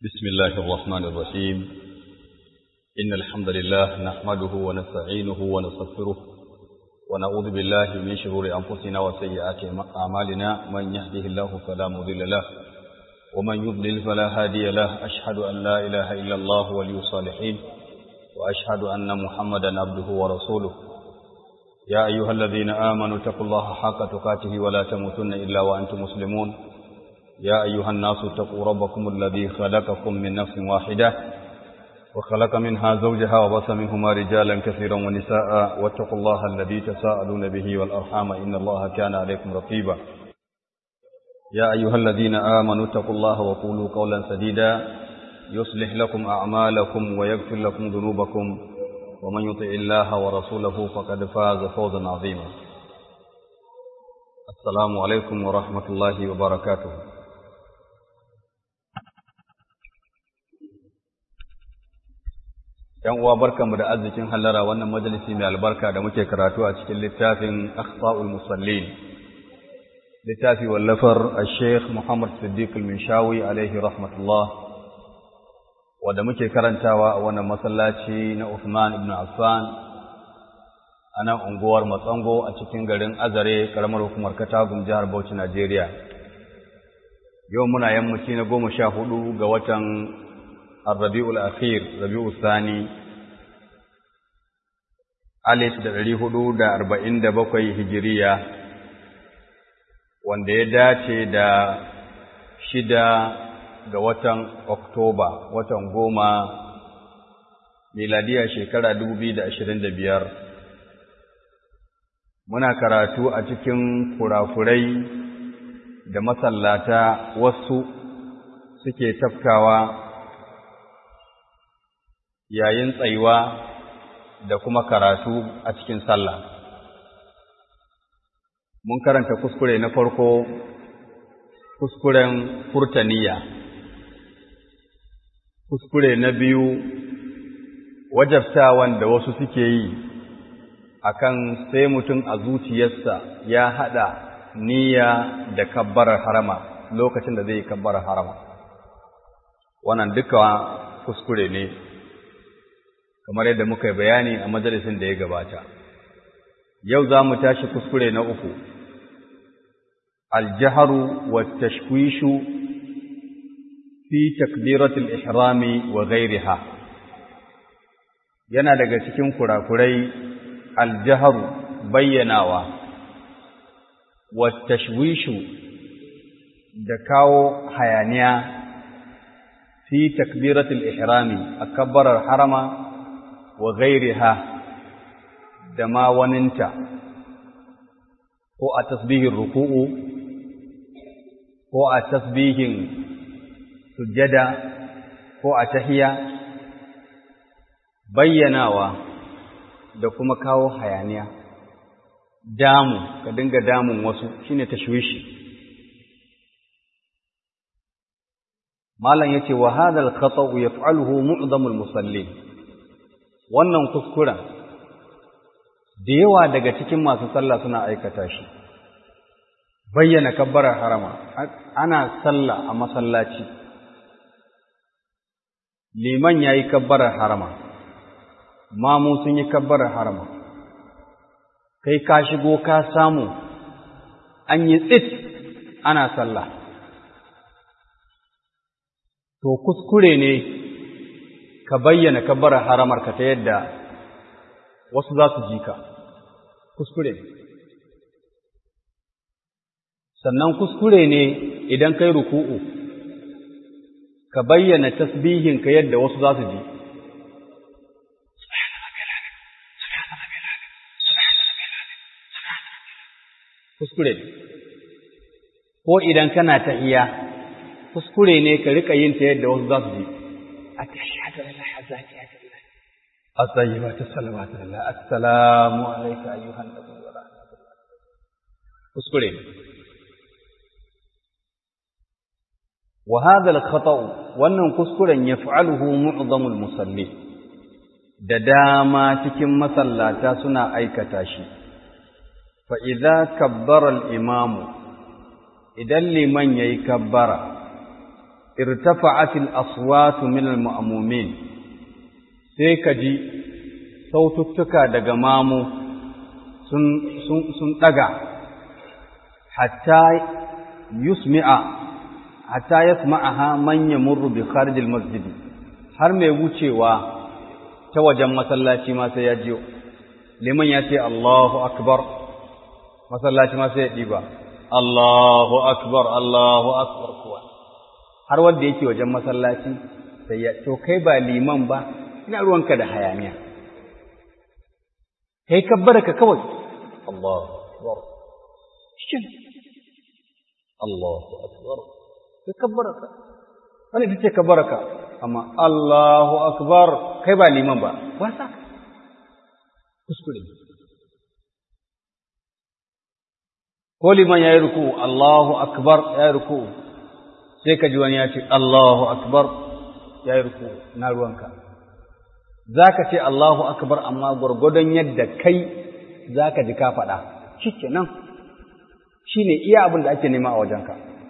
بسم الله الرحمن الرحيم إن الحمد لله نحمده ونستعينه ونستغفره ونعوذ بالله من شرور أنفسنا وسيئات أعمالنا من يهده الله فلا مضل له ومن يضلل فلا هادي له أشهد أن لا إله إلا الله ولي الصالحين وأشهد أن محمدا عبده ورسوله يا أيها الذين آمنوا اتقوا الله حق تقاته ولا تموتن إلا وأنتم مسلمون يا أيها الناس اتقوا ربكم الذي خلقكم من نفس واحدة وخلق منها زوجها وبث منهما رجالا كثيرا ونساء واتقوا الله الذي تساءلون به والأرحام إن الله كان عليكم رقيبا يا أيها الذين آمنوا اتقوا الله وقولوا قولا سديدا يصلح لكم أعمالكم ويغفر لكم ذنوبكم ومن يطع الله ورسوله فقد فاز فوزا عظيما السلام عليكم ورحمة الله وبركاته ‘Yan uwa barkanmu da arzikin hallara wannan majalisi mai albarka da muke karatu a cikin littafin Akhsa'ul Musallin, littafi wallafar a Sheikh Muhammad Siddiq al-Minshawi alaihi rahmatullah, wadda muke karantawa a wannan masallaci na Uthman ibn Affan a nan unguwar Matsango a cikin garin Azare, ƙaramar hukumar Katagum jihar Bauchi, Najeriya. Yau muna yammaci na goma sha hudu ga watan الربيع الأخير ربيع الثاني alif da ɗari hudu da arba'in da bakwai hijiriya wanda ya dace da shida ga watan Oktoba, watan goma miladiya shekara dubu biyu da ashirin da biyar. Muna karatu a cikin kurakurai da masallata wasu suke tafkawa yayin tsayuwa da kuma karatu a cikin sallah. Mun karanta kuskure na farko, kuskuren furtaniya. Kuskure na biyu, wajabtawan da wasu suke yi akan sai mutum a zuciyarsa ya haɗa niyya da kabbarar harama lokacin da zai yi kabbarar harama. Wannan duka kuskure ne. kamar yadda muka yi bayani a majalisin da ya gabata. Yau za mu tashi kuskure na uku, aljaharu wa tashkwishu fi takbiratul ihrami wa ghairiha yana daga cikin kurakurai aljaharu bayyanawa wa tashwishu da kawo hayaniya fi takbiratul ihrami a kabbarar harama wa gairiha da ma waninta ko a tasbihin ruku'u ko a tasbihin sujjada ko a tahiya bayyanawa da kuma kawo hayaniya damu ka dinga damun wasu shine tashwishi malam yace wa hadha al-khata'u yaf'aluhu mu'dhamul musallin wannan kuskuren da yawa daga cikin masu sallah suna aikata shi bayyana kabbarar harama ana sallah a masallaci liman ya yi kabbarar harama mamu sun yi kabbarar harama kai ka shigo ka samu an yi tsit ana sallah to kuskure ne ka bayyana kabbarar haramarka ta yadda wasu za su ji ka kuskure sannan kuskure ne idan kai ruku'u ka bayyana tasbihinka yadda wasu za su ji kuskure ko idan kana ta iya kuskure ne ka rika yin ta yadda wasu za su ji التحيات لله الزاكيات لله الطيبات الصلوات لله السلام عليك أيها النبي ورحمة الله اذكرين وهذا الخطأ وأن كسكرا يفعله معظم المصلين da dama cikin masallata suna aikata shi fa idza kabbara al-imamu idan liman yayi kabbara irtafa'atil aswatu min al-ma'mumin sai ka ji saututtuka daga mamu sun sun sun daga hatta yusmi'a hatta yasma'aha man yamurru bi kharij al-masjid har mai wucewa ta wajen masallaci ma sai ya jiyo liman ya ce Allahu akbar masallaci ma sai ya diba Allahu akbar Allahu akbar kuwa har wanda yake wajen masallaci sai ya to kai ba liman ba ina ruwanka da hayaniya kai kabbara ka kawai Allahu akbar shin Allahu akbar kai kabbara ka wani ita ce kabbara ka amma Allahu akbar kai ba liman ba wasa kuskure ko liman ya yi ruku Allahu akbar ya yi ruku sai ka ji wani ya ce Allahu akbar ya yi ruku na ruwanka za ka ce Allahu akbar amma gwargwadon yadda kai za ka ji ka faɗa shi nan shi ne iya abin da ake nema a wajenka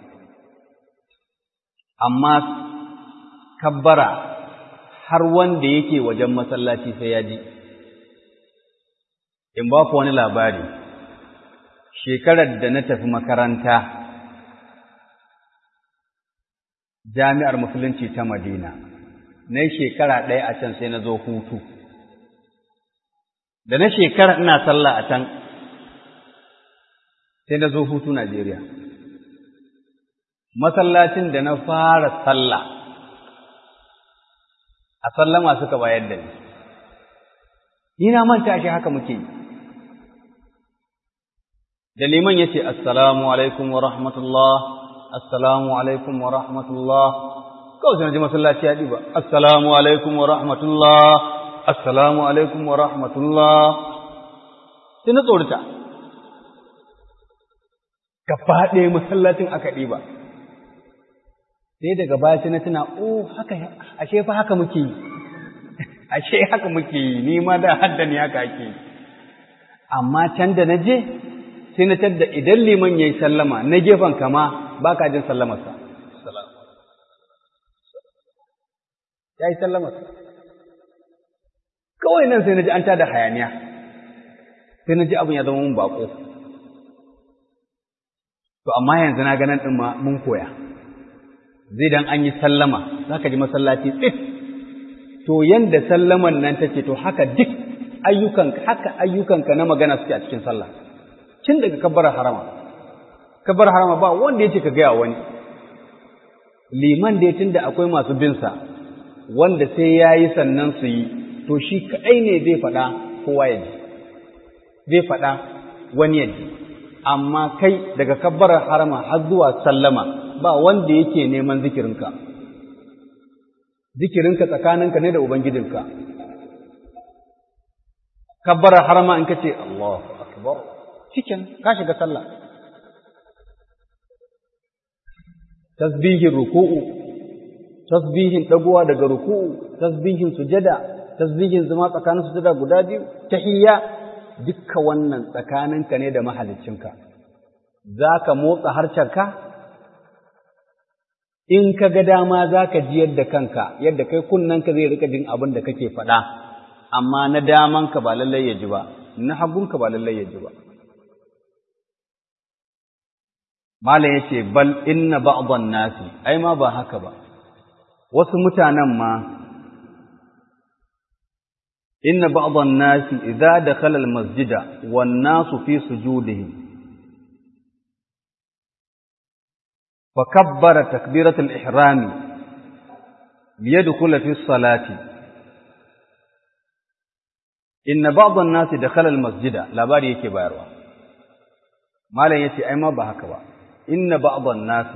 amma kabbara har wanda yake wajen masallaci sai ya ji in ba ku wani labari shekarar da na tafi makaranta jami'ar musulunci ta madina na shekara ɗaya a can sai na zo hutu da na shekara ina sallah a can sai na zo hutu najeriya masallacin da na fara sallah a sallama suka bayar da ni ni na manta shi haka muke yi da liman ya ce assalamu alaikum wa rahmatullah assalamu alaikum wa rahmatullah kawai sai na ji masallaci ya ɗiba assalamu alaikum wa rahmatullah assalamu alaikum wa rahmatullah sai na tsorita gaba ɗaya masallacin aka ɗiba sai daga baya sai na tuna oh haka ashe fa haka muke yi ashe haka muke yi ni ma da haddani haka ake yi amma can da na je sai na tadda idan liman ya yi sallama na gefen kama ba ka jin sallamarsa ya yi sallamarsa kawai nan sai na ji an tada hayaniya sai na ji abin ya zama mun bako to amma yanzu na ganin ɗin ma mun koya zai dan an yi sallama za ka ji masallaci tsit to yanda sallaman nan take to haka duk ayyukan haka ayyukanka na magana suke a cikin sallah tun daga kabbar harama kabbar harama ba wanda ya ce ka gaya wani liman da tun da akwai masu binsa wanda sai ya yi sannan su yi to shi kaɗai ne zai faɗa kowa ya ji zai faɗa wani ya ji amma kai daga kabbar harama har zuwa sallama ba wanda yake neman zikirinka zikirinka tsakaninka ne da ubangijinka kabbar harama in ka ce Allahu akbar cikin ka shiga sallah tasbihin ruku'u tasbihin dagowa daga ruku'u tasbihin sujada tasbihin zama tsakanin sujada guda biyu tahiyya dukkan wannan tsakaninka ne da mahaliccinka zaka motsa harcenka in ka ga dama zaka ji yadda kanka yadda kai kunnanka zai rika jin abin da kake faɗa amma na damanka ba lallai ya ji ba na hagunka ba lallai ya ji ba Malam ya ce, Bal inna ba'adon nasi, ai ma ba haka ba, wasu mutanen ma, inna ba'adon nasi, idza da kalal masjida, wannan su fi sujudihim. fa kabbara takbiratul ihrami liyadkhula fi salati inna ba'd an-nas dakhala al-masjida labari yake bayarwa malam yace ai ma ba haka ba inna ba'd an-nas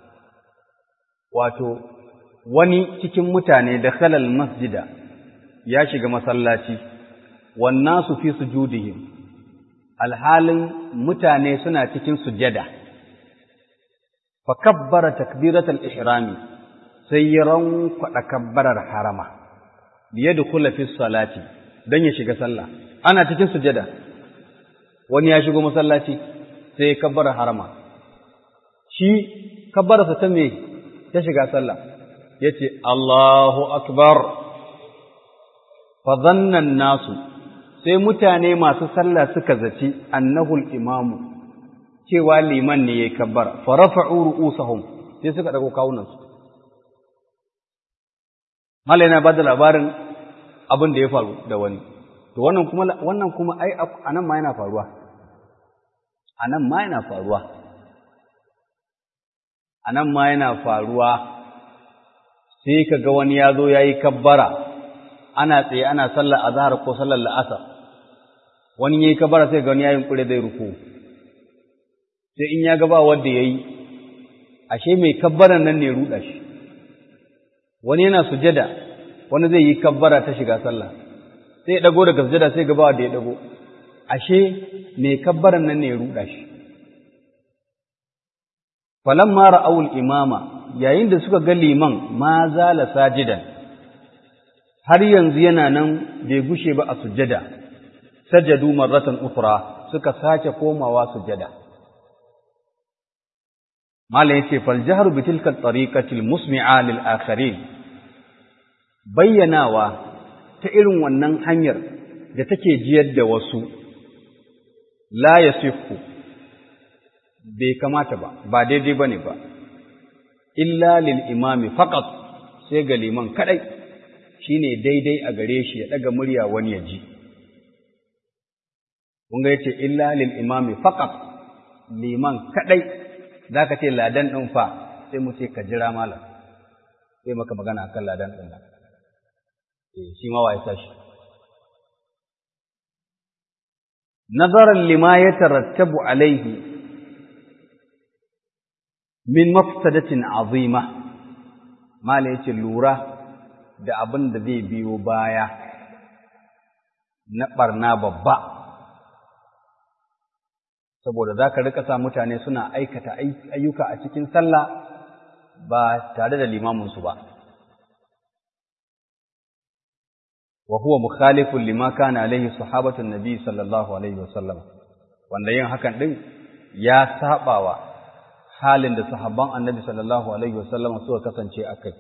wato wani cikin mutane dakhala al-masjida ya shiga masallaci wan nasu fi sujudihim alhalin mutane suna cikin sujada fa kabbara takbiratul ihrami sai ya rankwada kabbarar harama liyadkhula fi salati dan ya shiga sallah ana cikin sujada wani ya shigo masallaci sai ya kabbara harama shi kabbararsa ta me ta shiga sallah yace Allahu akbar fa dhannan nasu sai mutane masu sallah suka zaci annahul imamu cewa liman ne yayi kabbara fa rafa'u ru'usahum sai suka dago kawunan su mallai na bada labarin abin da ya faru da wani to wannan kuma wannan kuma ai anan ma yana faruwa anan ma yana faruwa anan ma yana faruwa sai kaga wani ya zo yayi kabbara ana tsaye ana sallar azhar ko sallar la'asar wani yayi kabbara sai ga wani yayin kure zai ruku sai in ya ga ba wanda yayi ashe mai kabbaran nan ne ruda shi wani yana sujada wani zai yi kabbara ta shiga sallah sai ya dago daga sujada sai gaba da ya dago ashe mai kabbaran nan ne ya ruda shi falamma ra'awul imama yayin da suka ga liman ma zala sajidan har yanzu yana nan bai gushe ba a sujada sajadu marratan ukhra suka sake komawa sujada mala yace fal jahru bi tilka at-tariqati al-musmi'a lil akharin bayyanawa ta irin wannan hanyar da take jiyar da wasu la yasifu bai kamata ba ba daidai bane ba illa lil imami faqat sai ga liman kadai shine daidai a gare shi ya daga murya wani ya ji kun ga yace illa lil imami faqat liman kadai zaka ce ladan din fa sai mu ce ka jira malam sai maka magana akan ladan din nan shi ma wa ya tashi nazaran lima ya tarattabu alaihi min mafsadatin azima mala yace lura da abin da zai biyo baya na barna babba saboda za ka rika sa mutane suna aikata ayyuka a cikin sallah ba tare da limaminsu ba وهو مخالف لما كان عليه صحابة النبي صلى الله عليه وسلم wanda yin hakan din ya sabawa halin da sahabban annabi sallallahu alaihi wasallam suka kasance akai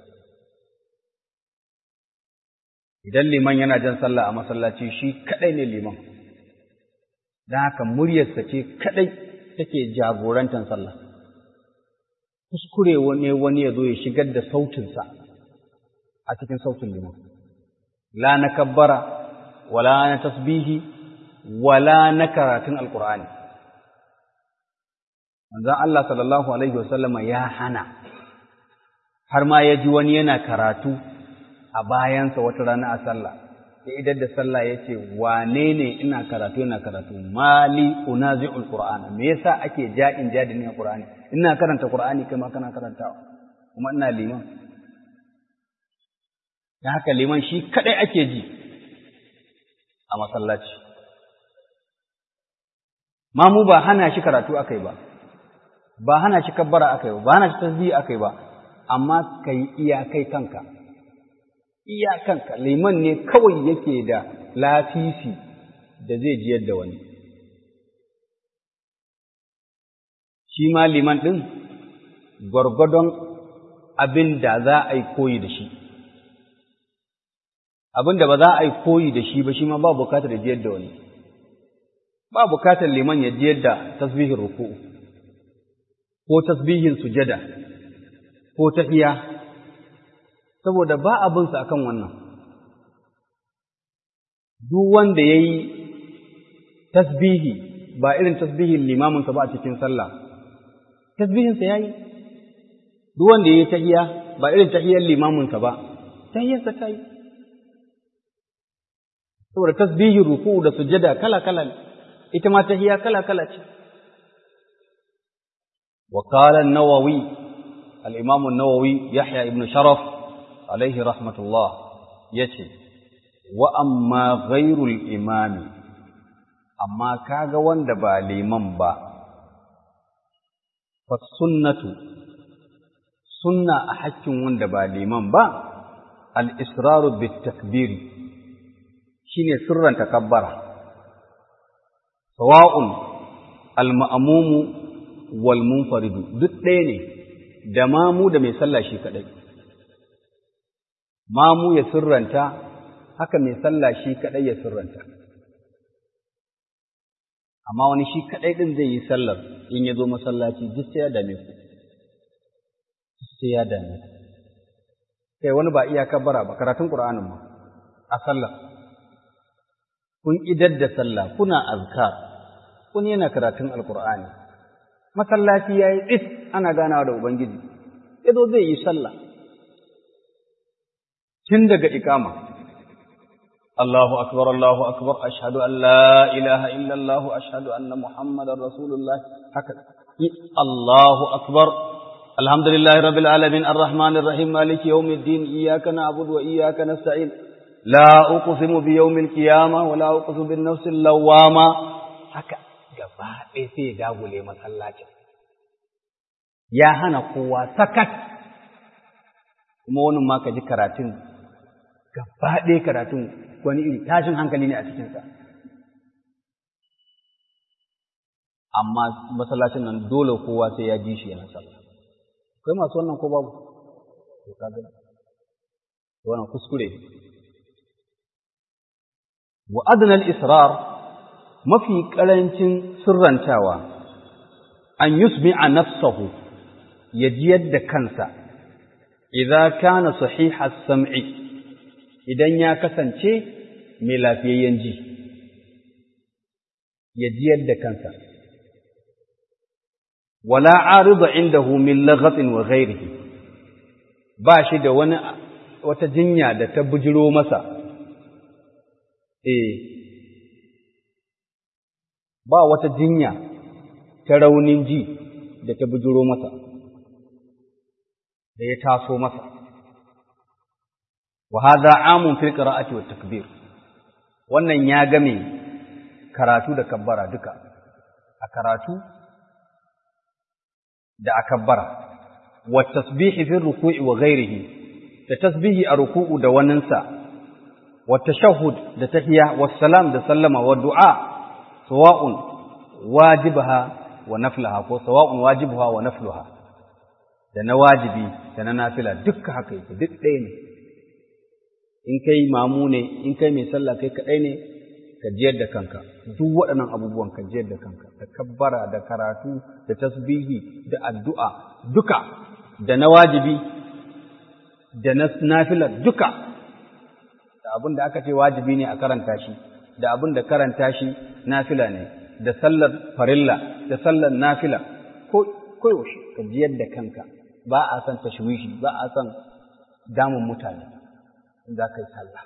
idan liman yana jan sallah a masallaci shi kadai ne liman dan haka muryarsa ce kadai take jagorantar sallah kuskure wani wani ya zo ya shigar da sautinsa a cikin sautin liman la na kabbara wala na tasbihi wala na karatun alkur'ani manzon Allah sallallahu alaihi wasallam ya hana har ma ya ji wani yana karatu a bayansa wata rana a sallah sai idan da sallah ya ce wane ne ina karatu yana karatu mali unazi'ul qur'ana me yasa ake ja'in jadi ne qur'ani ina karanta qur'ani kai ma kana karantawa kuma ina liman da haka liman shi kadai ake ji a masallaci ma mu ba hana shi karatu akai ba ba hana shi kabbara akai ba ba hana shi tasbihi akai ba amma kai iyakai kanka iyakanka liman ne kawai yake da lafisi da zai jiyar da wani shi ma liman ɗin gwargwadon abin da za a yi koyi da shi abin da ba za a yi koyi da shi ba shi ma ba bukatar jiyar da wani ba bukatar liman ya jiyar da tasbihin ruku'u ko tasbihin sujada ko tahiya saboda ba abinsa akan wannan duk wanda ya yi tasbihi ba irin tasbihin limaminsa ba a cikin sallah tasbihinsa ya yi duk wanda ya yi tahiya ba irin tahiyar limaminsa ba tahiyarsa ta yi saboda tasbihin ruku da sujada kala-kala ne ita ma tahiya kala-kala ce وقال النووي الإمام النووي يحيى ابن شرف عليه رحمة الله يتي وأما غير الإمام أما كاغا وندبا لمن با فالسنة سنة أحك وندبا لمن با الإسرار بالتكبير شيني سرا تكبر سواء المأموم wal munfaridu duk ɗaya ne da mamu da mai sallah shi kaɗai. Mamu ya sirranta, haka mai sallah shi kaɗai ya sirranta. Amma wani shi kaɗai ɗin zai yi sallar in ya zo masallaci duk sai ya dame ku. Sai ya dame ku. Kai wani ba iya kabbara ba, karatun Ƙur'anin ma, a sallah. Kun idar da sallah, kuna azkar, kun yana karatun Alƙur'ani. masallaci ya yi tsit ana ganawa da Ubangiji, ya zo zai yi sallah. Tun daga ikama, Allahu akbar, Allahu akbar, ashhadu an la ilaha illallah, ashhadu anna Muhammadar Rasulullah, haka, Allahu akbar, alhamdulillahi rabbil alamin, ar-Rahmanir Rahim, maliki yawmiddin, iyyaka na'budu wa iyyaka nasta'in. La uqsimu bi yawmil qiyamah wa la uqsimu bin nafsil lawwama. Haka gaba ɗaya sai ya dagule masallacin. Ya hana kowa sakat, kuma wani ma ka ji karatun, gaba ɗaya karatun wani iri tashin hankali ne a cikinsa. Amma masallacin nan dole kowa sai ya ji shi yana sallah. Akwai masu wannan ko babu? To ka gani. Wannan kuskure. Wa adnal israr mafi ƙarancin sirrantawa an yusmi'a nafsahu ya jiyar da kansa idan kana sahiha sam'i idan ya kasance mai lafiyayyen ji ya jiyar da kansa wala arida indahu min laghatin wa ghairihi ba shi da wani wata jinya da ta bujiro masa eh ba wata jinya ta raunin ji da ta bujuro masa, da ya taso masa. Wa haza amun fil qira'ati wat takbir. Wannan ya game karatu da kabbara duka. A karatu da a kabbara. Wa tasbihi fil ruku'i wa ghairihi. Da tasbihi a ruku'u da waninsa. Wa tashahhud da tahiya wa salam da sallama wa du'a sawa'un wajibaha wa naflaha ko sawa'un wajibuha wa nafluha da na wajibi da na nafila dukka haka yake duk ɗaya ne in kai mamu ne in kai mai sallah kai kaɗai ne ka jiyar da kanka duk waɗannan abubuwan ka jiyar da kanka da kabbara da karatu da tasbihi da addu'a duka da na wajibi da na nafila duka da abin da aka ce wajibi ne a karanta shi da abin da karanta shi nafila ne da sallar farilla da sallar nafila ko koyaushe ka jiyar da kanka ba a son tashwishi ba a son damun mutane za ka yi sallah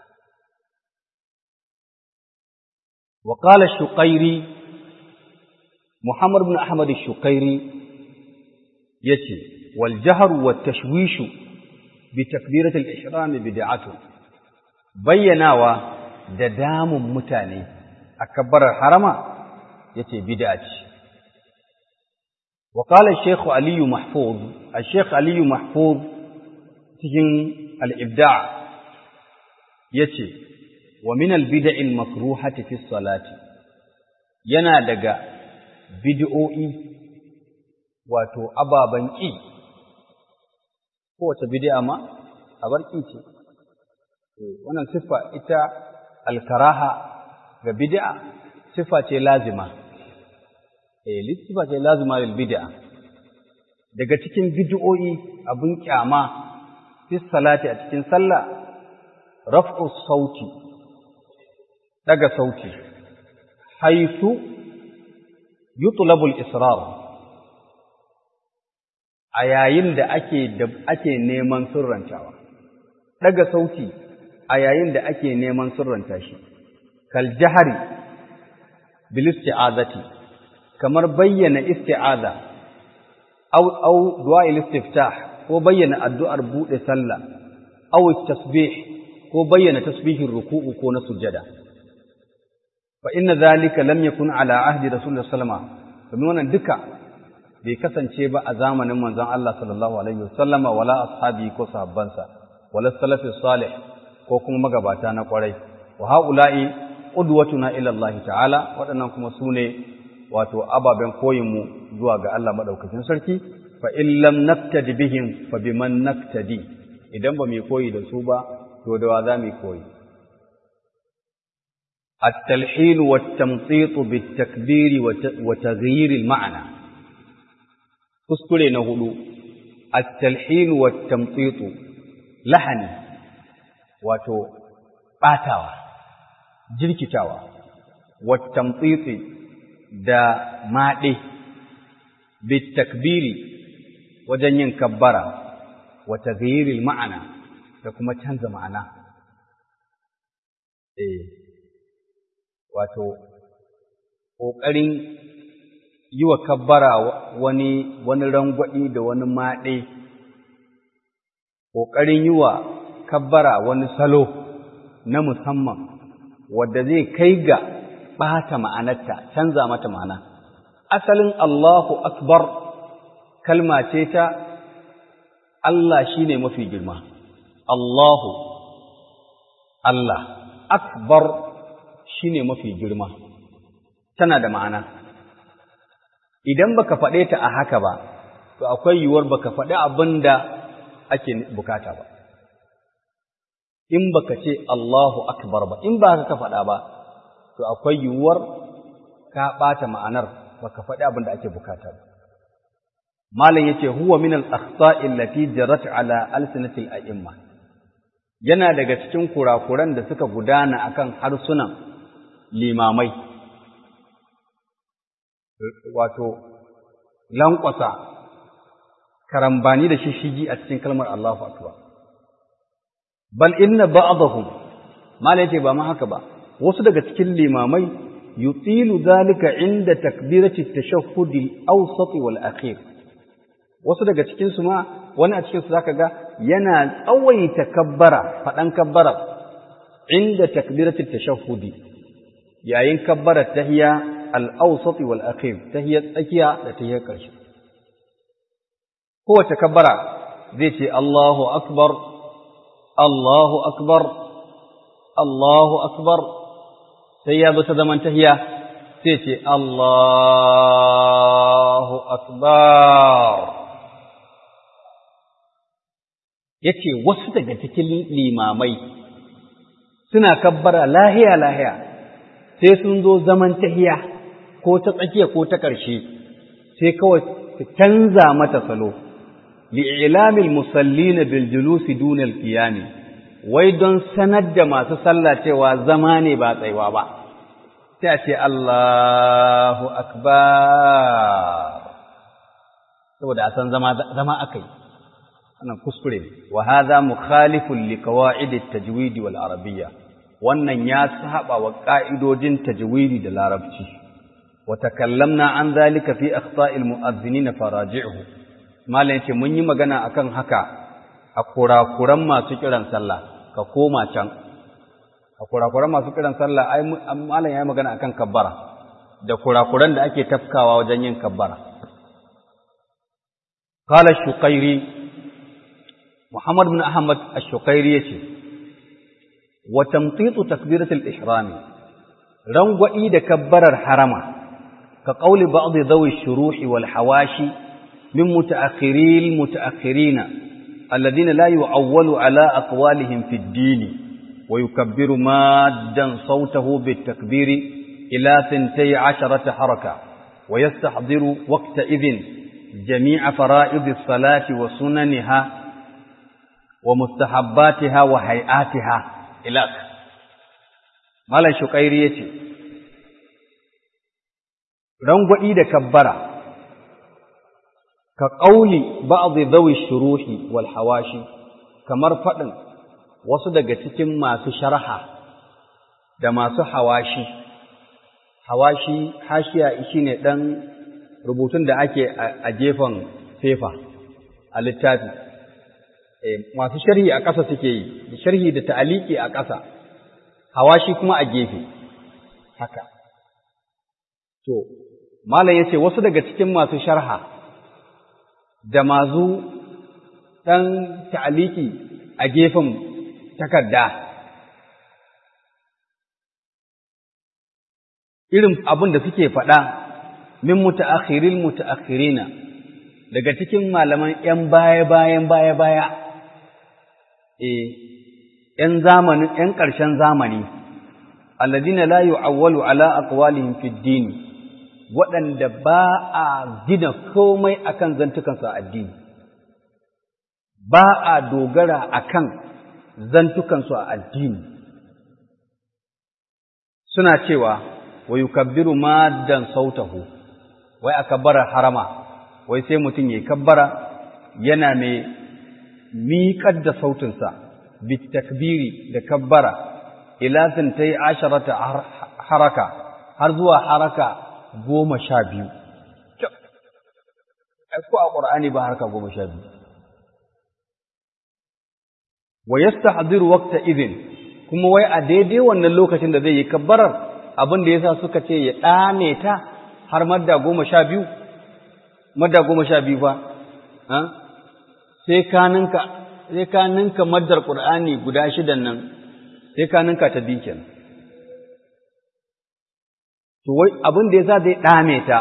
wa qala shuqairi muhammad ibn ahmad shuqairi yace wal jahr wa tashwishu bi takbirat al ihram bid'atu bayyanawa da damun mutane a kabbarar harama yace bid'a ce wa qala shaykh ali mahfuz al-shaykh ali mahfuz cikin al-ibda' yace wa min al-bid'i al-makruhati fi salati yana daga bid'o'i wato ababan ki kowace bid'a ma abar ki ce wannan siffa ita al-karaha ga bid'a sifa ce lazima eh sifa ce lazima lil bid'a daga cikin bid'o'i abun kyama fi salati a cikin sallah raf'u sauti daga sauti haythu yutlabu al-israr a yayin da ake da ake neman sirrantawa daga sauti a yayin da ake neman sirranta shi kal jahari bil isti'azati kamar bayyana isti'aza aw aw du'a istiftah ko bayyana addu'ar bude sallah aw tasbih ko bayyana tasbihin ruku'u ko na sujada fa inna dhalika lam yakun ala ahdi rasulullah sallama domin wannan duka bai kasance ba a zamanin manzon Allah sallallahu alaihi wasallama wala ashabi ko sahabbansa wala salafi salih ko kuma magabata na kwarai wa haula'i qudwatuna ila Allah ta'ala waɗannan kuma sune wato ababen koyin mu zuwa ga Allah madaukakin sarki fa in lam naftadi bihim fa biman naftadi idan ba mu koyi da su ba to da wa za mu koyi التلحين والتمطيط بالتكبير وتغيير المعنى kuskure na hudu at-talhin wa tamtit lahani wato batawa jirkitawa wa tamtit da made bit takbiri wajen yin kabbara wa taghyiril ma'ana da kuma canza ma'ana eh wato ƙoƙarin yi wa kabbara wani wani rangwaɗi da wani maɗe, ƙoƙarin yi wa kabbara wani salo na musamman wadda zai kai ga ɓata ma'anarta, canza mata ma'ana. Asalin Allahu Akbar kalma ce ta Allah shi ne mafi girma, Allahu, Allah, Akbar shi ne mafi girma, tana da ma'ana. idan baka faɗe ta a haka ba to akwai yiwuwar baka faɗi abin da ake bukata ba in baka ce Allahu akbar ba in ba ka faɗa ba to akwai yiwuwar ka ɓata ma'anar baka faɗi abin da ake bukata ba malam yace huwa min al-akhta'i allati jarat ala alsinati al-a'imma yana daga cikin kurakuran da suka gudana akan harsunan limamai wato lankwasa karambani da shishigi a cikin kalmar Allahu akbar bal inna ba'dahum malai ce ba ma haka ba wasu daga cikin limamai yutilu zalika inda takbirati tashahhud al-awsat wal akhir wasu daga cikin su ma wani a cikin su zaka ga yana tsawaita kabbara fadan kabbara inda takbirati tashahhud yayin kabbara tahiyya الأوسط والأخير تهي التكية لتهي الكرش هو تكبر ذيت الله أكبر الله أكبر الله أكبر سيابة زمن تهي ذيت الله أكبر yace wasu daga cikin limamai suna kabbara lahiya lahiya sai sun zo zaman tahiya ko ta tsakiya ko ta ƙarshe sai kawai su canza mata salo li'ilamil musallina bil julusi dunal qiyami wai don sanar da masu sallah cewa zama ne ba tsaiwa ba sai a ce Allahu akbar saboda a san zama zama akai wannan kuskure ne wa hadha mukhalifun li qawaid at-tajwid wal arabiyya wannan ya saba wa ka'idodin tajwidi da larabci wa takallamna an zalika fi akhta'il mu'adhdhinin faraji'uhu malam yace mun yi magana akan haka a kurakuran masu kiran sallah ka koma can a kurakuran masu kiran sallah ai malam yayi magana akan kabbara da kurakuran da ake tafkawa wajen yin kabbara قال الشقيري محمد بن أحمد الشقيري يتي وتمطيط تكبيرة الإحرام رنغوئي دكبر الحرم كقول بعض ذوي الشروح والحواشي من متأخري المتأخرين الذين لا يعول على أقوالهم في الدين ويكبر مادا صوته بالتكبير إلى ثنتي عشرة حركة ويستحضر وقتئذ جميع فرائض الصلاة وسننها ومستحباتها وهيئاتها إلى مالا شقيري يتي رنغوئي da kabbara ka ƙauli ba'dhi dhawi shuruhi wal hawashi kamar faɗin wasu daga cikin masu sharha da masu hawashi hawashi hashiya shine dan rubutun da ake a gefen fefa a littafi masu sharhi a ƙasa suke yi sharhi da ta'aliki a ƙasa hawashi kuma a gefe haka to malam yace wasu daga cikin masu sharha da masu ɗan ta'aliki a gefen takarda irin abin da suke faɗa min mutaakhiril mutaakhirina daga cikin malaman ‘yan baya-bayan baya-baya, e, ‘yan zamanin, ‘yan ƙarshen zamani, alladina la yu'awwalu ala aqwalihim fi din waɗanda ba a gina komai akan zantukansu a addini, ba a dogara akan zantukansu a addini. Suna cewa, wa yukabbiru maddan sautahu, wai a kabbarar harama, wai sai mutum ya kabbara yana mai miƙar da sautinsa, bitakbiri da kabbara, ila ta yi asharata haraka, har zuwa haraka goma sha biyu. Ko a ƙur'ani ba haraka goma sha biyu. Wa yasta hadiru wakta izin, kuma wai a daidai wannan lokacin da zai yi kabbarar abin da ya sa suka ce ya ɗame ta har madda goma sha biyu, madda goma sha biyu fa, sai ka ninka, sai ka ninka maddar ƙur'ani guda shidan nan, sai ka ninka ta biyu kenan. To wai abin da ya sa zai ɗame ta,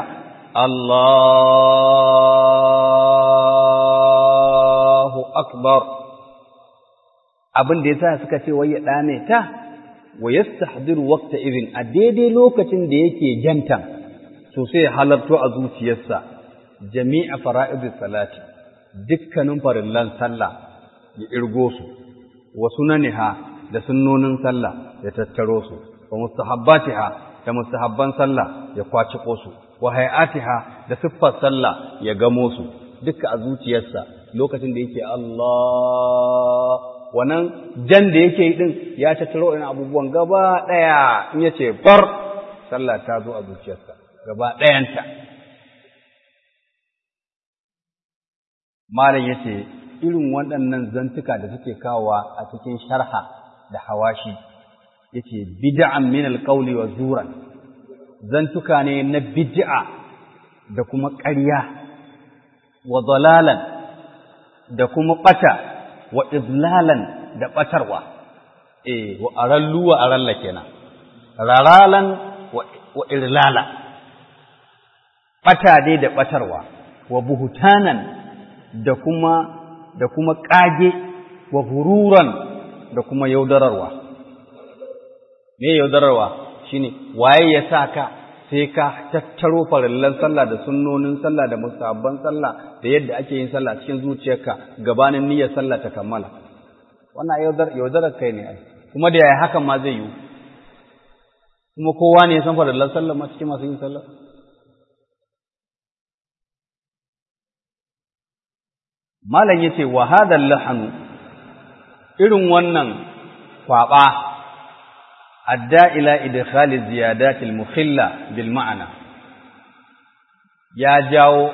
Allahu Akbar. Abin da ya sa suka ce wai ya ɗame ta, wa yastahdiru waqta idin a daidai lokacin da yake jantan to sai halarto a zuciyarsa jami'a fara'idus salati dukkanin farillan sallah ya irgo su wa sunaniha da sunnonin sallah ya tattaro su wa mustahabbatiha da mustahabban sallah ya kwaciko su wa hay'atiha da siffar sallah ya gamo su duka a zuciyarsa lokacin da yake Allah wannan jan da yake yi din ya tattaro ina abubuwan gaba ɗaya in ya ce bar sallah ta zo a zuciyarsa gaba ɗayanta malam ya ce irin waɗannan zantuka da suke kawowa a cikin sharha da hawashi ya ce bid'an min alƙauli wa zuran zantuka ne na bid'a da kuma ƙarya wa dalalan da kuma ɓata wa izlalan da ɓatarwa, e, wa arallu wa aralla kenan, raralan wa irlala, ɓata dai da ɓatarwa, wa buhutanan da kuma da kuma ƙage, wa hururan da kuma yaudararwa. Me yaudararwa shine waye ya sa ka sai ka tattaro farillan sallah da sunnonin sallah da musabban sallah da yadda ake yin sallah cikin zuciyarka gabanin niyyar sallah ta kammala wannan yaudar yaudarar kai ne ai kuma da yaya hakan ma zai yi kuma kowa ne ya san farillan sallah ma cikin masu yin sallah malam yace wa hadal lahanu irin wannan kwaba adda ila idkhali ziyadat al-mukhilla bil ma'ana ya jawo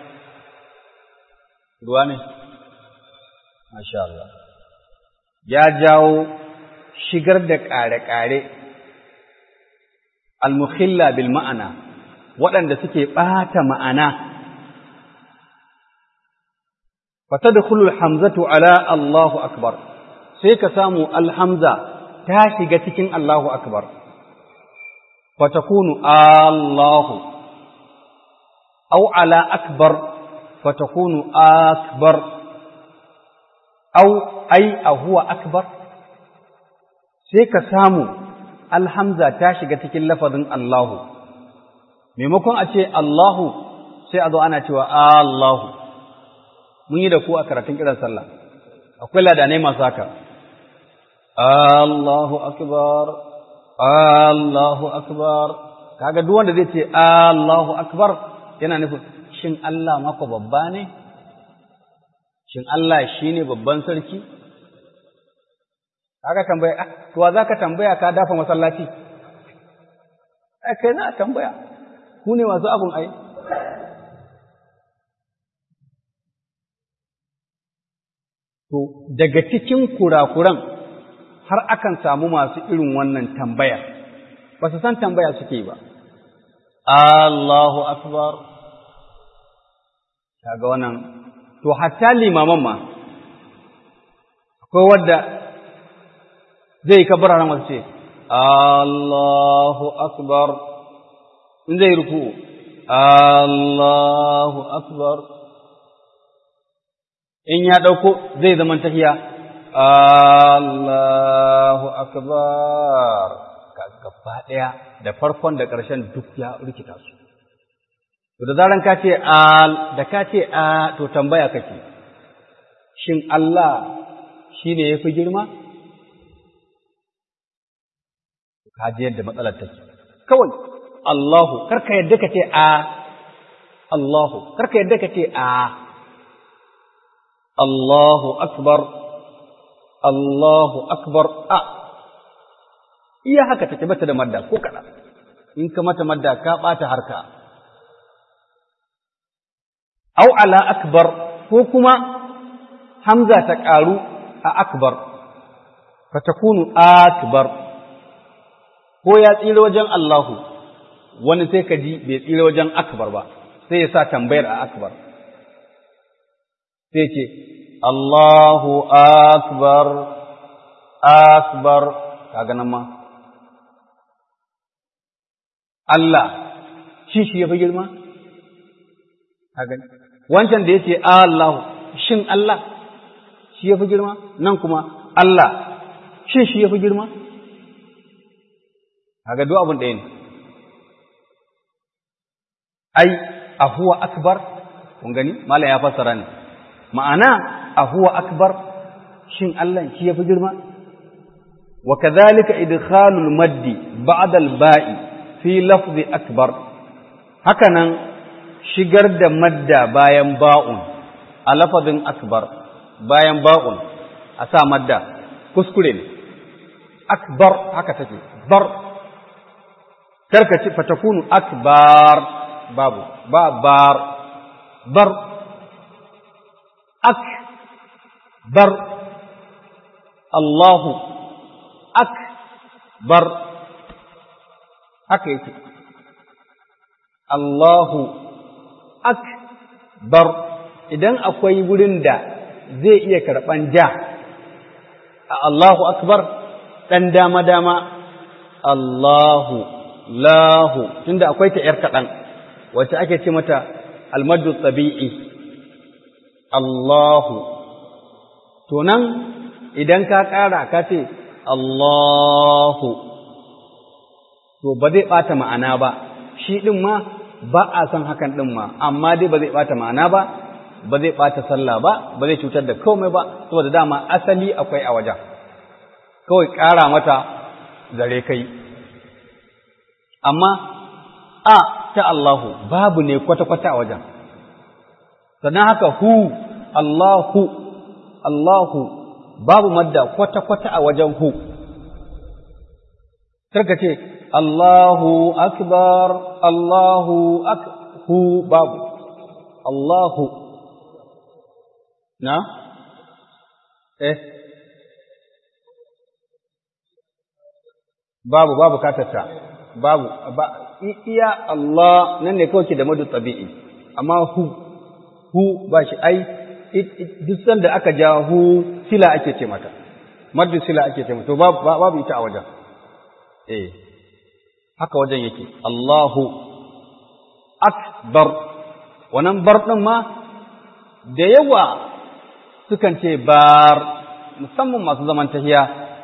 ruwa ne masha Allah ya jawo shigar da ƙare-ƙare al-mukhilla bil ma'ana waɗanda suke ɓata ma'ana fatadkhulu al-hamzatu ala Allahu akbar sai ka samu al-hamza ta shiga cikin Allahu akbar fatakunu Allahu aw ala akbar fatakunu akbar aw ai a huwa akbar sai ka samu alhamza ta shiga cikin lafazin Allahu maimakon a ce Allahu sai a zo ana cewa Allahu mun yi da ku a karatun kiran sallah akwai ladanai masu haka Allahu akbar Allahu akbar kaga duk wanda zai ce Allahu akbar yana nufin shin Allah mako babba ne shin Allah shine babban sarki kaga tambaya ah to wa zaka tambaya ka dafa masallaci ai kai na tambaya ku ne masu abun ai to daga cikin kurakuran har akan samu masu irin wannan tambaya ba su san tambaya suke ba Allahu akbar kaga wannan to hatta limaman ma akwai wadda zai kabara ran wasu ce Allahu akbar in zai ruku Allahu akbar in ya ɗauko zai zama tahiya Allahu akbar gaba ɗaya da farkon da ƙarshen duk ya rikita su to da zaran ka ce al da ka ce a to tambaya kake shin Allah shine yafi girma ka ji yadda matsalar take kawai Allahu karka yadda ka ce a Allahu karka yadda ka ce a Allahu akbar Allahu akbar a iya haka take bata da madda ko kada in ka mata madda ka bata harka au ala akbar ko kuma hamza ta karu a akbar fa takunu akbar ko ya tsira wajen Allahu wani sai ka ji bai tsira wajen akbar ba sai ya sa tambayar a akbar sai ce Allahu akbar akbar kaga nan ma Allah shi shi ya fi girma kaga wancan da yace Allahu shin Allah shi ya fi girma nan kuma Allah shin shi ya fi girma kaga duk abin ɗaya ne ai a huwa akbar kun gani malam ya fassara ne ma'ana a huwa akbar shin Allah shi yafi girma wa kadhalika idkhalul maddi ba'da al-ba'i fi lafzi akbar hakanan shigar da madda bayan ba'un a lafazin akbar bayan ba'un a sa madda kuskure ne akbar haka take bar karka ce fatakunu akbar babu ba bar bar ak bar Allahu ak bar haka yake Allahu ak bar idan akwai wurin da zai iya karɓan ja a Allahu akbar ɗan dama-dama Allahu lahu tunda akwai ta ‘yar kaɗan wacce ake ce mata almadu tsabi'i Allahu to nan idan ka ƙara ka ce Allahu to ba zai ɓata ma'ana ba shi ɗin ma ba a san hakan ɗin ma amma dai ba zai ɓata ma'ana ba ba zai ɓata sallah ba ba zai cutar da komai ba saboda dama asali akwai a wajen kawai ƙara mata zare kai amma a ta Allahu babu ne kwata-kwata a wajen sannan haka hu Allahu Allahu babu madda kwata-kwata a wajen hu karka ce Allahu akbar Allahu ak hu babu Allahu na eh babu babu katata babu ba iya Allah nan ne kawai ke da madu tabi'i amma hu hu ba shi ai duk sanda aka ja hu sila ake ce mata maddu sila ake ce mata to babu ita a wajen eh haka wajen yake Allahu akbar wannan bar din ma da yawa sukan ce bar musamman masu zaman tahiya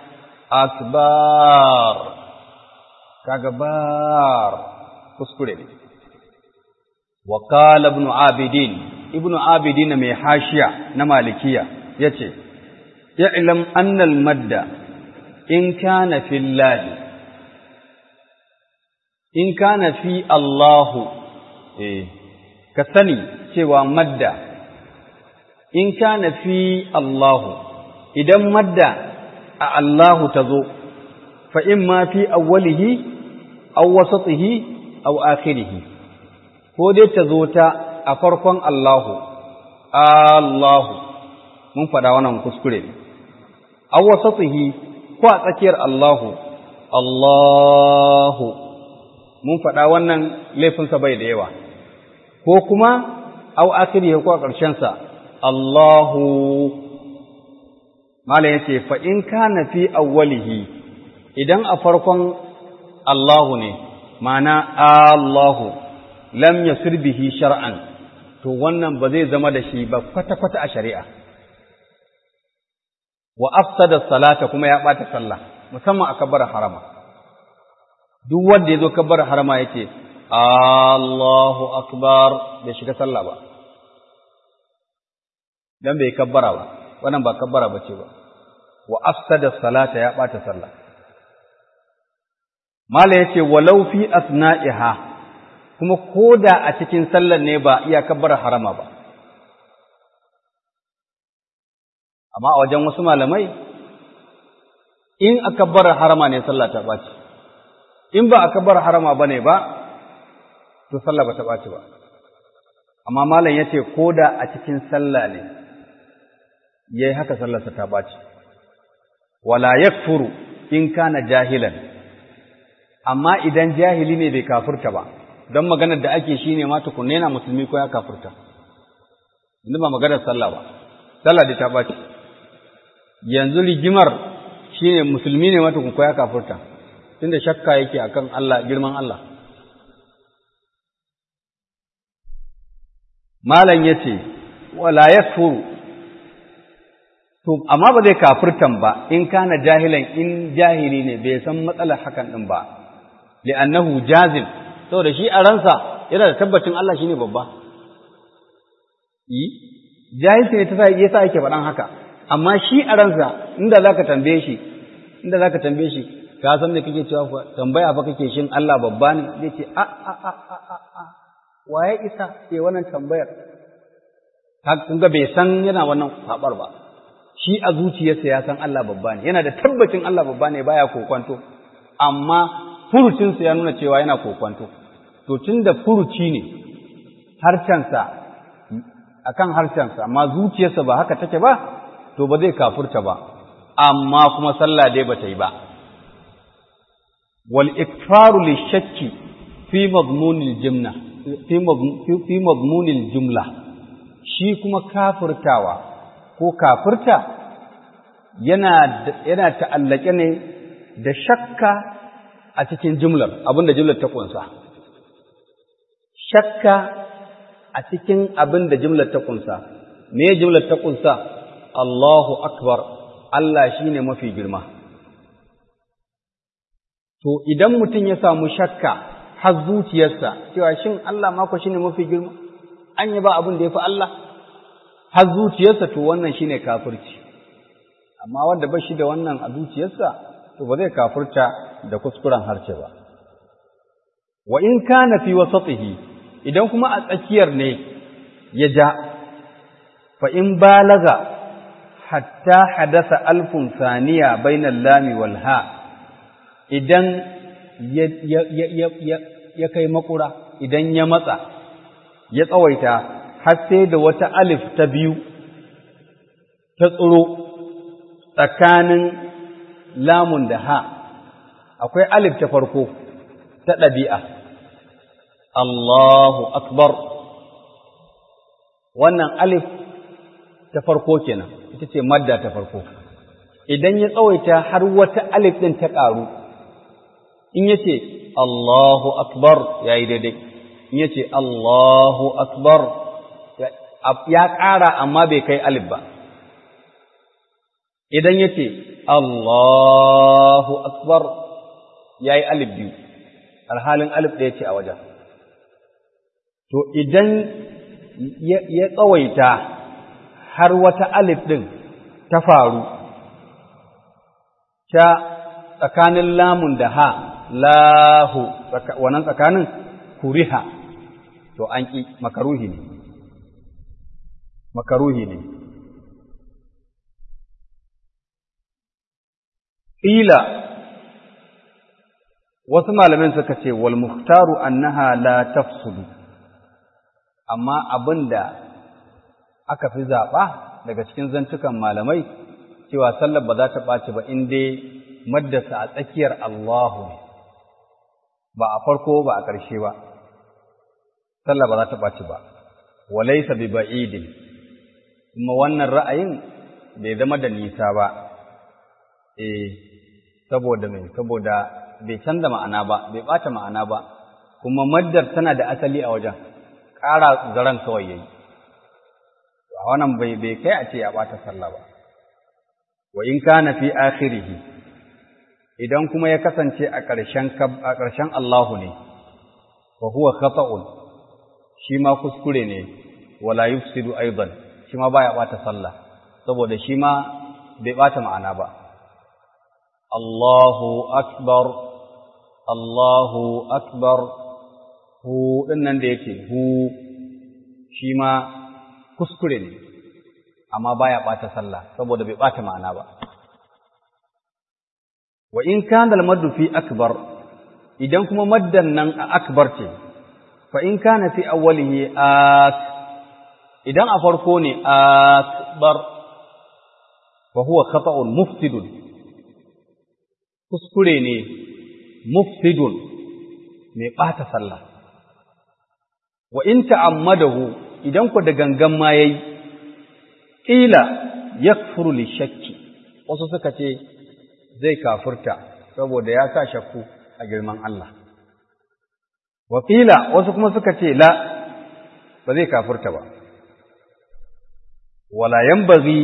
akbar kaga bar kuskure ne wa qala ibn abidin ibn abidin mai hashiya na malikiya yace ya'lam anna al madda in kana fillahi in kana fi allahu eh ka sani cewa madda in kana fi allahu idan madda a allahu tazo fa in ma fi awwalihi aw wasatihi aw akhirih ko dai ta zo ta a farkon Allahu Allahu mun faɗa wannan kuskure ne aw wasatihi ko a tsakiyar Allahu Allahu mun faɗa wannan laifinsa bai da yawa ko kuma aw akhirih ko a ƙarshen sa Allahu malam yace fa in kana fi awwalihi idan a farkon Allahu ne, mana Allahu, lam yasir bihi shar'an, to wannan ba zai zama da shi ba kwata-kwata a shari'a, wa afsada salata kuma ya ɓata sallah musamman a kabbar harama duk wanda ya zo kabbar harama yake Allahu akbar bai shiga sallah ba dan bai kabbara ba wannan ba kabbara bace ba wa afsada salata ya ɓata sallah mala yace walau fi asna'iha kuma koda a cikin sallar ne ba iya kabbara harama ba amma a wajen wasu malamai in a kabbara harama ne sallah ta ɓaci in ba a kabbara harama ba ne ba to sallah ba ta ɓaci ba amma malam ya ce ko da a cikin sallah ne ya yi haka sallarsa ta ɓaci wala yakfuru in kana jahilan amma idan jahili ne bai kafurta ba don maganar da ake shi ne ma tukunne na musulmi ko ya kafurta inda ba maganar sallah ba sallah da ta ɓaci yanzu rigimar shine musulmi ne mata ko ya kafurta tunda shakka yake akan Allah girman Allah malam yace wala yakfuru to amma ba zai kafirtan ba in kana jahilan in jahili ne bai san matsalar hakan din ba li'annahu jazim saboda shi a ransa yana da tabbacin Allah shine babba yi jahilci ne ta yasa yake faɗan haka amma shi a ransa inda zaka tambaye shi inda zaka tambaye shi ka san me kake cewa fa tambaya fa kake shin Allah babba ne zai ce a a a a a waye isa ke wannan tambayar kun ga bai san yana wannan sabar ba shi a zuciyarsa ya san Allah babba ne yana da tabbacin Allah babba ne baya kokwanto amma furucinsa ya nuna cewa yana kokwanto to tunda furuci ne harcensa akan harcensa amma zuciyarsa ba haka take ba to ba zai kafurta ba amma kuma sallah dai ba ta yi ba wal ikfaru lishakki fi madmunil jumla fi madmunil jumla shi kuma kafurtawa ko kafurta yana yana ta'allake ne da shakka a cikin jumlar abinda jumlar ta kunsa shakka a cikin abinda jumlar ta kunsa me jumlar ta kunsa Allahu akbar Allah shine mafi girma to idan mutum ya samu shakka har zuciyarsa cewa shin Allah ma ko shine mafi girma an yi ba abin da yafi Allah har zuciyarsa to wannan shine kafirci amma wanda ba shi da wannan a zuciyarsa to ba zai kafirta da kuskuren harce ba wa in kana fi wasatihi idan kuma a tsakiyar ne ya ja fa in balaga hatta hadasa alfun saniya bainal lami wal ha idan ya kai makura idan ya matsa ya tsawaita har sai da wata alif ta biyu ta tsiro tsakanin lamun da ha akwai alif ta farko ta ɗabi'a Allahu akbar wannan alif ta farko kenan ita ce madda ta farko idan ya tsawaita har wata alif ɗin ta ƙaru in ya ce Allahu akbar ya yi daidai in ya ce Allahu akbar ya ƙara amma bai kai alif ba idan ya ce Allahu akbar ya yi alif biyu alhalin alif ɗaya ce a wajen to idan ya tsawaita har wata alif ɗin ta faru ta tsakanin lamun da ha lahu wannan tsakanin kuriha to an ƙi makaruhi ne makaruhi ne ƙila wasu malamin suka ce wal muhtaru annaha la tafsudu amma abinda aka fi zaɓa daga cikin zantukan malamai cewa sallar ba za ta ɓaci ba in dai maddasa a tsakiyar Allahu ne ba a farko ba a ƙarshe ba sallar ba za ta ɓaci ba walaisa bi ba'idin kuma wannan ra'ayin bai zama da nisa ba eh saboda mai saboda bai canza ma'ana ba bai ɓata ma'ana ba kuma maddar tana da asali a wajen ƙara zaren kawai yayi a wannan bai bai kai a ce ya ɓata sallah ba wa in kana fi akhirih idan kuma ya kasance a ƙarshen a ƙarshen Allahu ne fa huwa khata'un shi ma kuskure ne wala yufsidu aidan shi ma baya bata sallah saboda shi ma bai bata ma'ana ba Allahu akbar Allahu akbar hu din nan da yake hu shi ma kuskure ne amma baya bata sallah saboda bai bata ma'ana ba wa in kana al-maddu fi akbar idan kuma maddan nan a akbar ce fa in kana fi awwalihi ak idan a farko ne akbar fa huwa khata'un mufsidun kuskure ne mufsidun mai ɓata sallah wa in ta'ammadahu idan ku da gangan ma yayi qila yakfuru li shakki wasu suka ce zai kafurta saboda ya sa shakku a girman Allah wa qila wasu kuma suka ce la ba zai kafurta ba wala yanbaghi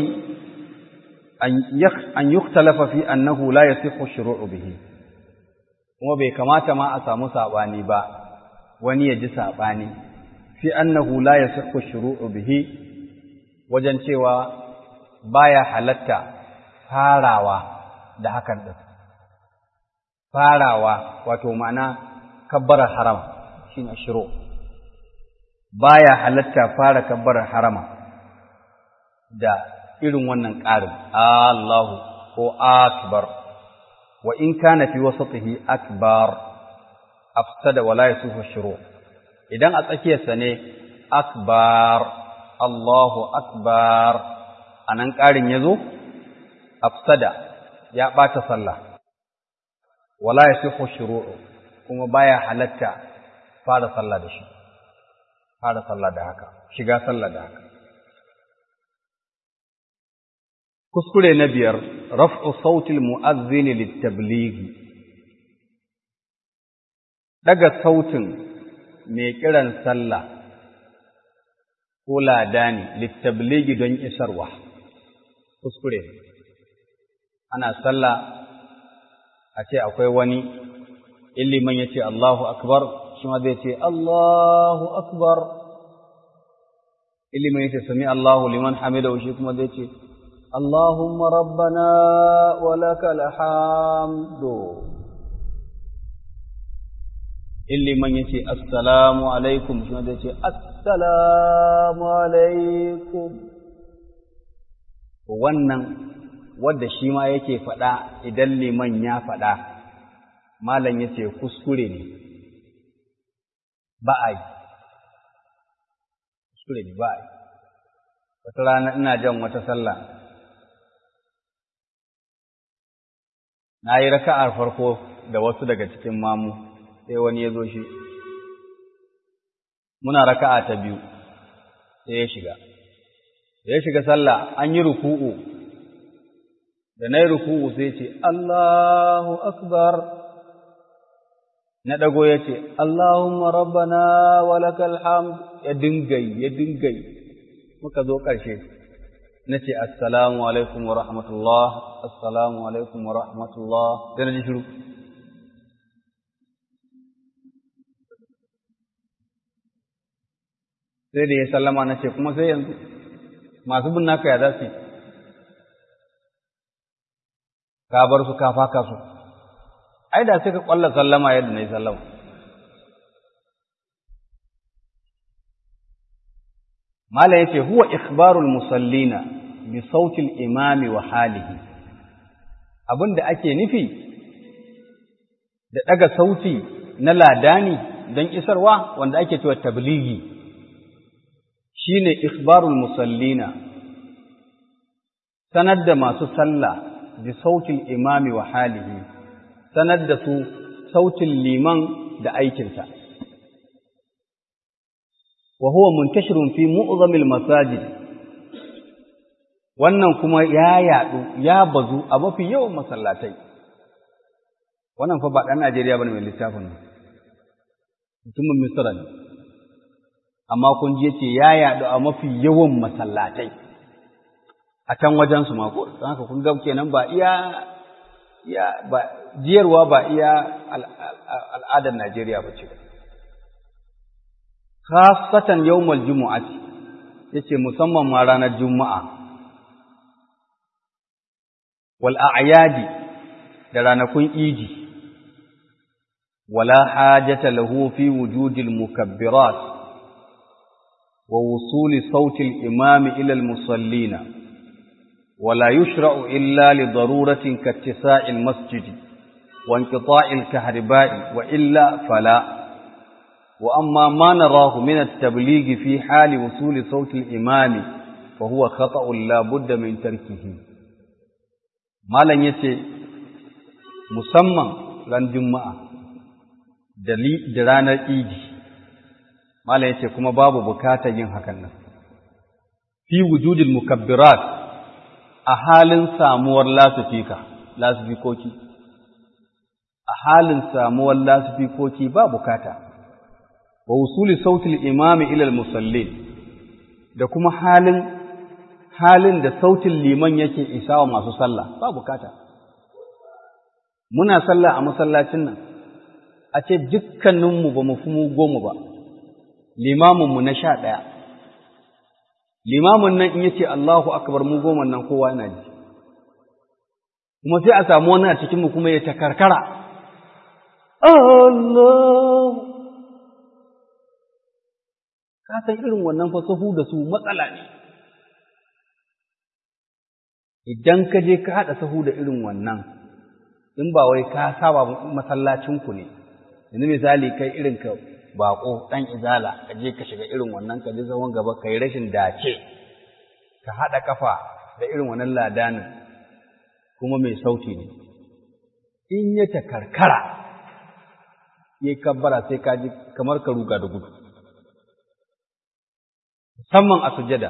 an yuktalafa fi annahu la yasihu shuru'u bihi kuma bai kamata ma a samu sabani ba wani ya ji sabani fi annahu la yasihu shuru'u bihi wajen cewa baya halatta farawa da hakan din farawa wato ma'ana kabbarar harama shine shuru baya halatta fara kabbarar harama da irin wannan ƙarin Allahu ko akbar wa in kana fi wasatihi akbar afsada wala yasuhu shuru idan a tsakiyarsa ne akbar Allahu akbar anan ƙarin yazo afsada ya ɓata sallah wala yasuhu shuru kuma baya halatta fara sallah da shi fara sallah da haka shiga sallah da haka kuskure na biyar raf'u sautil mu'azzini litablighi daga sautin mai kiran sallah ko ladani litablighi don isarwa kuskure ana sallah a ce akwai wani illiman ya ce Allahu akbar shi ma zai ce Allahu akbar illiman ya ce sami Allahu liman hamidahu shi kuma zai ce اللهم ربنا ولك الحمد illi man yace assalamu alaikum shi wanda yace assalamu alaikum wannan wanda shi ma yake faɗa idan liman ya faɗa malam yace kuskure ne ba a yi kuskure ne ba a yi wata rana ina jan wata sallah na yi raka'ar farko da wasu daga cikin mamu sai wani ya zo shi muna raka'a ta biyu sai ya shiga da ya shiga sallah an yi ruku'u da na yi ruku'u sai ce Allahu akbar na ɗago ya ce Allahumma rabbana wa lakal hamd ya dingai ya dingai muka zo ƙarshe na ce assalamu alaikum wa rahmatullah assalamu alaikum wa rahmatullah sai na ji shiru sai da ya sallama na ce kuma sai yanzu masu bin naka ya za su ka bar su ka faka su ai da sai ka kwalla sallama yadda na yi sallama Malam yace huwa ikhbarul musallina bi sautil imami wa halihi abinda ake nufi da daga sauti na ladani don isarwa wanda ake cewa tablighi shine ikhbarul musallina sanar da masu sallah bi sautil imami wa halihi sanar da su sautin liman da aikinsa wa huwa muntashirun fi mu'zamil masajid wannan kuma ya yadu ya bazu a mafi yawan masallatai wannan fa ba dan Najeriya bane mai littafin nan mutumin Misra ne amma kun ji yace ya yadu a mafi yawan masallatai a can wajen su ma ko don haka kun ga kenan ba iya iya ba jiyarwa ba iya al'adar Najeriya ba ce khasatan yawmal jumu'ati yace musamman ma ranar juma'a wal a'yadi da ranakun idi wala hajata lahu fi wujudil mukabbirat wa wusuli sauti al-imam ila al-musallina ولا يشرع إلا لضرورة كاتساع المسجد وانقطاع الكهرباء وإلا فلا وأما ما نراه من التبليغ في حال وصول صوت الإمام فهو خطأ لا بد من تركه ما لن يتي مسمى لن جمعة دلان الإيدي ما لن يتي كما باب بكاتا ينهكنا في وجود المكبرات a halin samuwar lasifika, lasifikoki, a halin samuwar lasifikoki ba bukata, wa usuli sautil imami ilal musallin, da kuma halin halin da sautin liman yake isa wa masu sallah ba bukata. Muna sallah a masallacin nan, a ce dukkaninmu ba mu fi mu goma ba, limaminmu na sha ɗaya. limamin nan in yace Allahu akbar mu goma nan kowa yana ji kuma sai a samu wani a cikin mu kuma ya takarkara Allah ka san irin wannan fasahu da su matsala ne idan ka je ka haɗa sahu da irin wannan in ba wai ka saba masallacinku ne yanzu misali kai irin ka baƙo ɗan izala ka je ka shiga irin wannan ka je zaman gaba ka yi rashin dace ka haɗa kafa da irin wannan ladanin kuma mai sauti ne in ya ta karkara ya kabbara sai ka ji kamar ka ruga da gudu musamman a sujada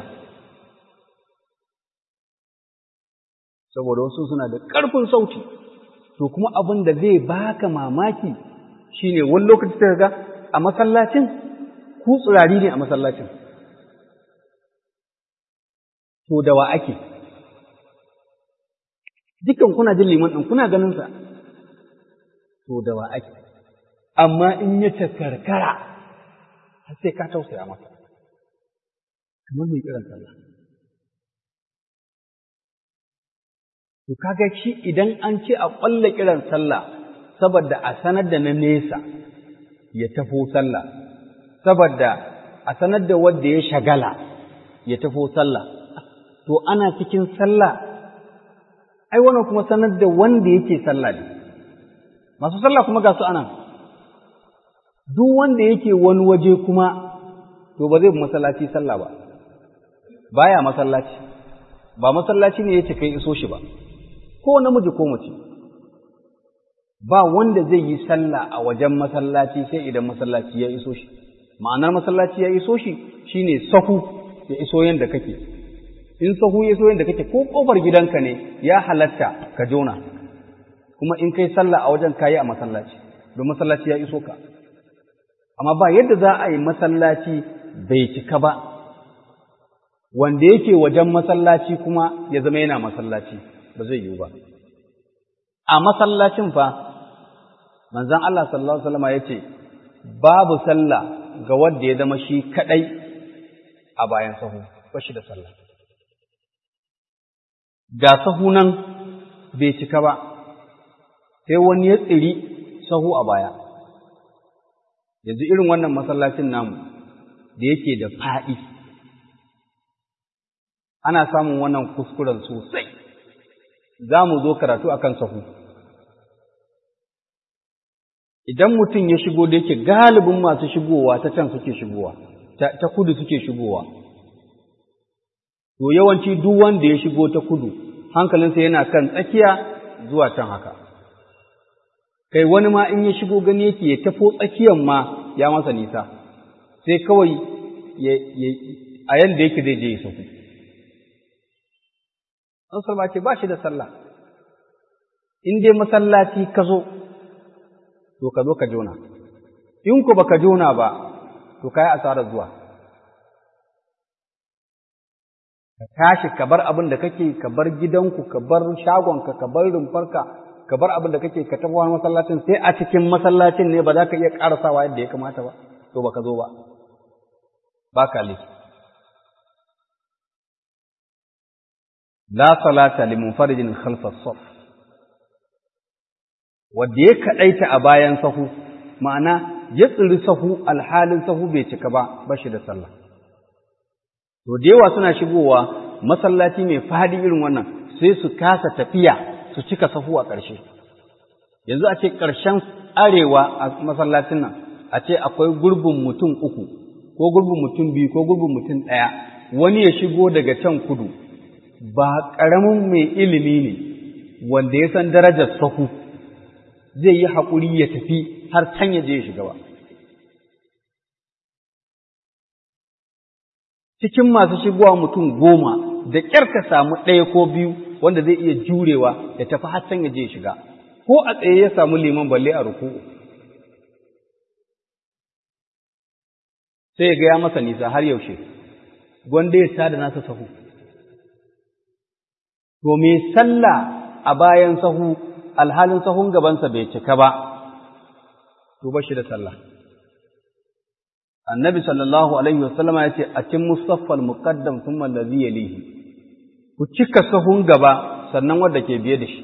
saboda wasu suna da ƙarfin sauti to kuma abin da zai baka mamaki shine wani lokaci ta ga a masallacin ku tsirari ne a masallacin to da wa ake dukan kuna jin liman ɗin kuna ganin sa to da wa ake amma in ya ta karkara har sai ka tausaya masa kamar mai kiran sallah to kaga shi idan an ce a ƙwalla kiran sallah saboda a sanar da na nesa ya tafo sallah saboda a sanar da wanda ya shagala ya tafo sallah to ana cikin sallah ai wannan kuma sanar da wanda yake sallah ne masu sallah kuma ga su anan duk wanda yake wani waje kuma to ba zai masallaci sallah ba baya masallaci ba masallaci ne yace kai iso shi ba ko namiji ko mace ba wanda zai yi sallah a wajen masallaci sai idan masallaci ya iso shi ma'anar masallaci ya iso shi shine sahu ya iso yanda kake in sahu ya iso yanda kake ko kofar gidanka ne ya halatta ka jona kuma in kai sallah a wajen kayi a masallaci don masallaci ya iso ka amma ba yadda za a yi masallaci bai cika ba wanda yake wajen masallaci kuma ya zama yana masallaci ba zai yiwu ba a masallacin fa manzon Allah sallallahu alaihi wasallam yace babu sallah ga wanda ya zama shi kadai a bayan sahu ba shi da sallah ga sahu nan bai cika ba sai wani ya tsiri sahu a baya yanzu irin wannan masallacin namu da yake da faɗi ana samun wannan kuskuren sosai za mu zo karatu akan sahu idan mutum ya shigo da yake galibin masu shigowa ta can suke shigowa ta kudu suke shigowa to yawanci duk wanda ya shigo ta kudu hankalinsa yana kan tsakiya zuwa can haka kai wani ma in ya shigo gani yake ya tafo tsakiyan ma ya masa nisa sai kawai a yanda yake zai je ya sauku an salma ce ba shi da sallah in dai masallaci ka zo to ka zo ka jona in ku baka jona ba to kai asarar zuwa ka tashi ka bar abin da kake ka bar gidanku ka bar shagonka ka bar rumfarka ka bar abin da kake ka tafi wani masallacin sai a cikin masallacin ne ba za ka iya karasawa yadda ya kamata ba to baka zo ba ba ka laifi la salata li munfaridin khalfa saf wanda ya kadaita a bayan sahu ma'ana ya tsiri sahu alhalin sahu bai cika ba ba shi da sallah to da yawa suna shigowa masallaci mai fadi irin wannan sai su kasa tafiya su cika sahu a ƙarshe yanzu a ce ƙarshen arewa a masallacin nan a ce akwai gurbin mutum uku ko gurbin mutum biyu ko gurbin mutum ɗaya wani ya shigo daga can kudu ba ƙaramin mai ilimi ne wanda ya san darajar sahu zai yi haƙuri ya tafi har can ya je ya shiga ba. Cikin masu shigowa mutum goma da ƙyar ka samu ɗaya ko biyu wanda zai iya jurewa ya tafi har can ya je ya shiga, ko a tsaye ya samu liman balle a ruku'u. Sai ya gaya masa nisa har yaushe, gwanda ya tada nasa sahu. To, me sallah a bayan sahu alhalin sahun gabansa bai cika ba, to ba shi da sallah. Annabi sallallahu Alaihi wasallama ya ce, A cin musaffal muƙaddam sun mallazi ya lihi, ku cika sahun gaba sannan wadda ke biye da shi.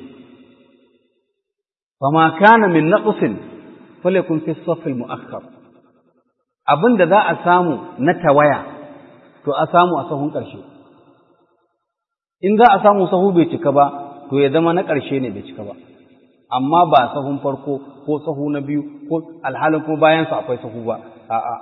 Fama kana min naƙusin, fale kun fi saffil mu'akkar. Abin da za a samu na tawaya, to a samu a sahun ƙarshe. In za a samu sahu bai cika ba, to ya zama na ƙarshe ne bai cika ba. amma ba sahun farko ko sahu na biyu ko alhalin kuma bayansa akwai sahu ba a'a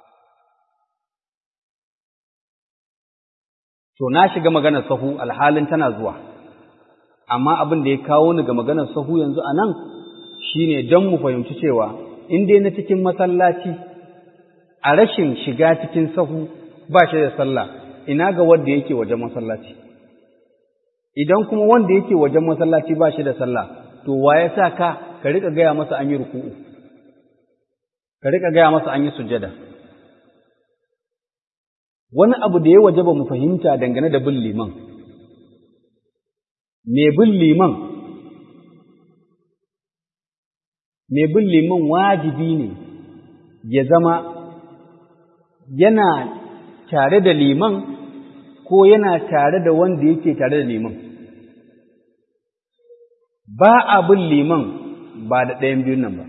to na shiga maganar sahu alhalin tana zuwa amma abin da ya kawo ni ga maganar sahu yanzu a nan shine don mu fahimci cewa in dai na cikin masallaci a rashin shiga cikin sahu ba shi da sallah ina ga wanda yake wajen masallaci idan kuma wanda yake wajen masallaci ba shi da sallah to wa ya sa ka ka rika gaya masa an yi ruku'u ka rika gaya masa an yi sujada wani abu da ya waje ba mu fahimta dangane da bin liman me bin liman me bin liman wajibi ne ya zama yana tare da liman ko yana tare da wanda yake tare da liman ba a bin liman ba da ɗayan biyun nan ba,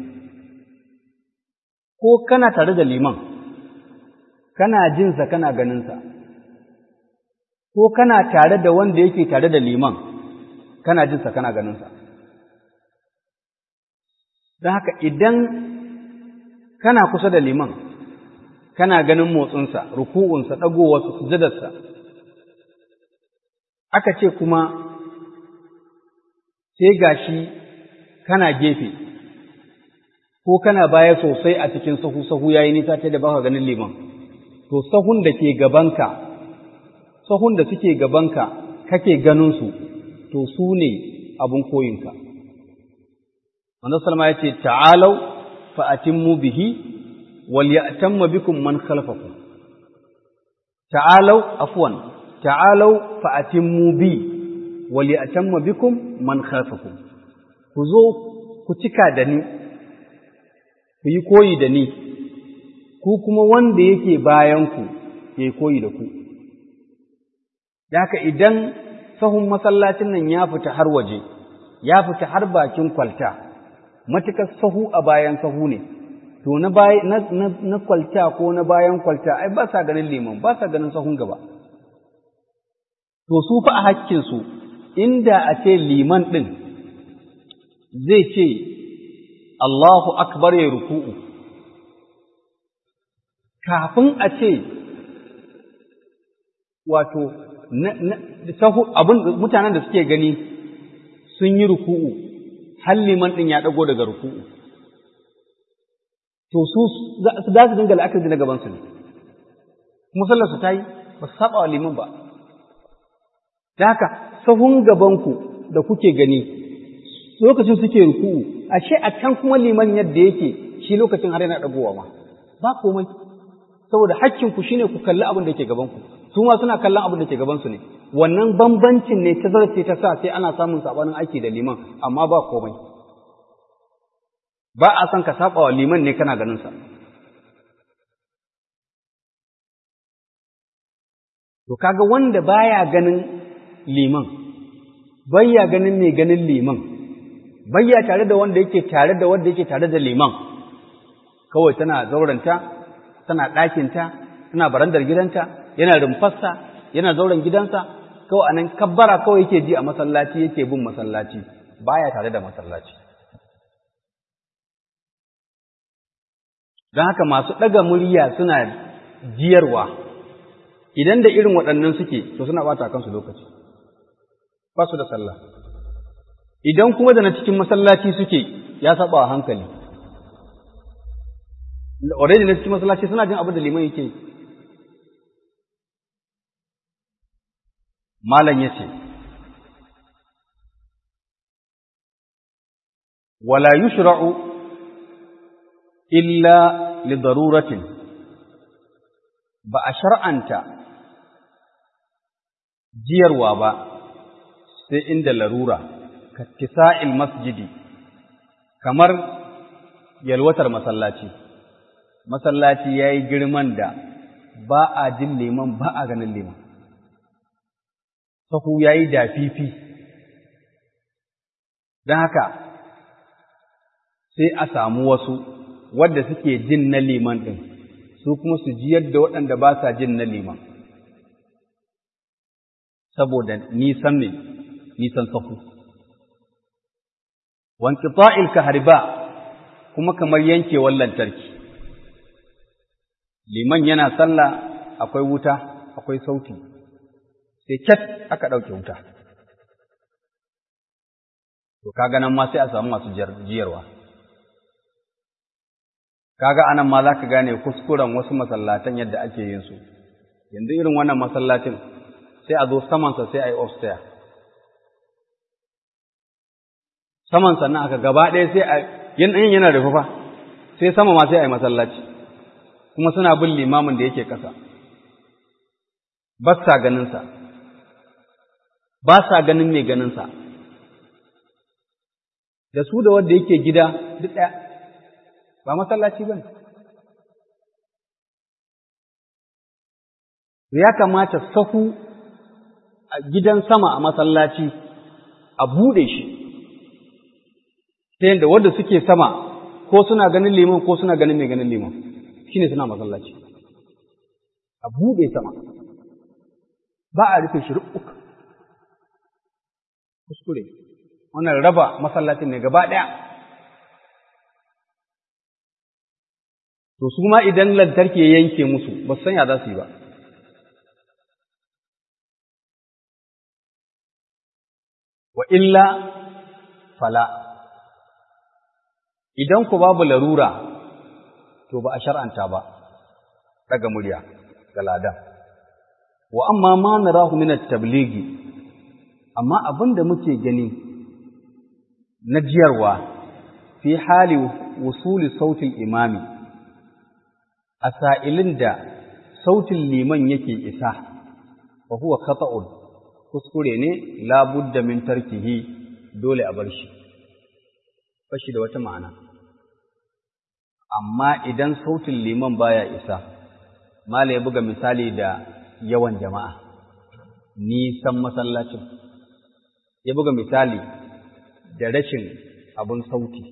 ko kana tare da liman, kana jinsa kana ganinsa, ko kana tare da wanda yake tare da liman, kana jinsa kana ganinsa. Don haka idan kana kusa da liman, kana ganin motsinsa, ruku'unsa, ɗagowarsa, sujadarsa, aka ce kuma sai gashi kana gefe ko kana baya sosai a cikin sahu sahu yayi nisa ta da baka ganin liman to sahun da ke gabanka sahun da suke gabanka kake ganin su to su ne abun koyinka Manzo Salma ya ce ta'alau fa atimmu bihi wal ya'tamma bikum man khalfakum ta'alau afwan ta'alau fa atimmu bi wali atamma bikum man khalfakum ku zo ku cika da ni ku yi koyi da ni ku kuma wanda yake bayan ku ya koyi da ku haka idan sahun masallacin nan ya fita har waje ya fita har bakin kwalta matukar sahu a bayan sahu ne to na, na, na, na kwalta ko na bayan kwalta ai ba sa ganin liman ba sa ganin sahun gaba to su fa a hakkinsu inda a ce liman ɗin zai ce Allahu akbar ya ruku'u kafin a ce wato abin mutanen da suke gani sun yi ruku'u har liman ɗin ya ɗago daga ruku'u to su za su dinga la'akari na gabansu ne kuma sallarsu ta yi ba su saba wa liman ba da haka sahun gabanku da kuke gani lokacin suke ruku'u ashe a can kuma liman yadda yake shi lokacin har yana dagowa ma ba komai saboda hakkinku shine ku kalli abin da yake gabanku su ma suna kallon abin da ke gabansu ne wannan bambancin ne ta zarce ta sa sai ana samun sabanin aiki da liman amma ba komai ba a son ka saba wa liman ne kana ganin sa to kaga wanda baya ganin liman bayya ganin mai ganin liman bayya tare da wanda yake tare da wanda yake tare da liman kawai tana zauranta tana ɗakinta tana barandar gidanta yana rumfarsa yana zauren gidansa kawai anan kabbara kawai yake ji a masallaci yake bin masallaci baya tare da masallaci don haka masu ɗaga murya suna jiyarwa idan da irin waɗannan suke to suna ɓata kansu lokaci ba su da sallah idan kuma da na cikin masallaci suke ya saba wa hankali already na cikin masallaci suna jin abin da liman yake malam ya ce wala yushra'u illa li daruratin ba a shar'anta jiyarwa ba sai inda larura ka kisa'il masjidi kamar yalwatar masallaci masallaci ya yi girman da ba a jin liman ba a ganin liman sahu ya yi dafifi don haka sai a samu wasu wadda suke jin na liman ɗin su kuma su ji yadda waɗanda ba sa jin na liman saboda nisan ne nisan sahu wanki ta'il ka harba kuma kamar yankewar lantarki liman yana sallah akwai wuta akwai sauti sai cat aka ɗauke wuta to kaga nan ma sai a samu masu jiyarwa kaga anan ma za ka gane kuskuren wasu masallatan yadda ake yin su yanzu irin wannan masallacin sai a zo samansa sai a yi upstairs saman sannan aka gaba ɗaya sai a yin yana rufe fa sai sama ma sai a yi masallaci kuma suna bin limamin da yake ƙasa ba sa ganinsa ba sa ganin mai ganinsa da su da wanda yake gida duk ɗaya ba masallaci ba ne ya kamata sahu a gidan sama a masallaci a buɗe shi ta yadda wadda suke sama ko suna ganin liman ko suna ganin mai ganin liman shi ne suna masallaci a buɗe sama ba a rufe shi ruk kuskure wannan raba masallacin ne gaba ɗaya to su ma idan lantarki ya yanke musu ba su sanya za su yi ba wa illa fala idan ku babu larura to ba a shar'anta ba daga murya ga ladan wa amma ma narahu min at-tablighi amma abinda muke gani na jiyarwa fi hali wusuli sautin imami a sa'ilin da sautin liman yake isa wa huwa khata'un kuskure ne labudda min tarkihi dole a bar shi bashi da wata ma'ana amma idan sautin liman baya isa mala ya buga misali da yawan jama'a nisan masallacin ya buga misali da rashin abin sauti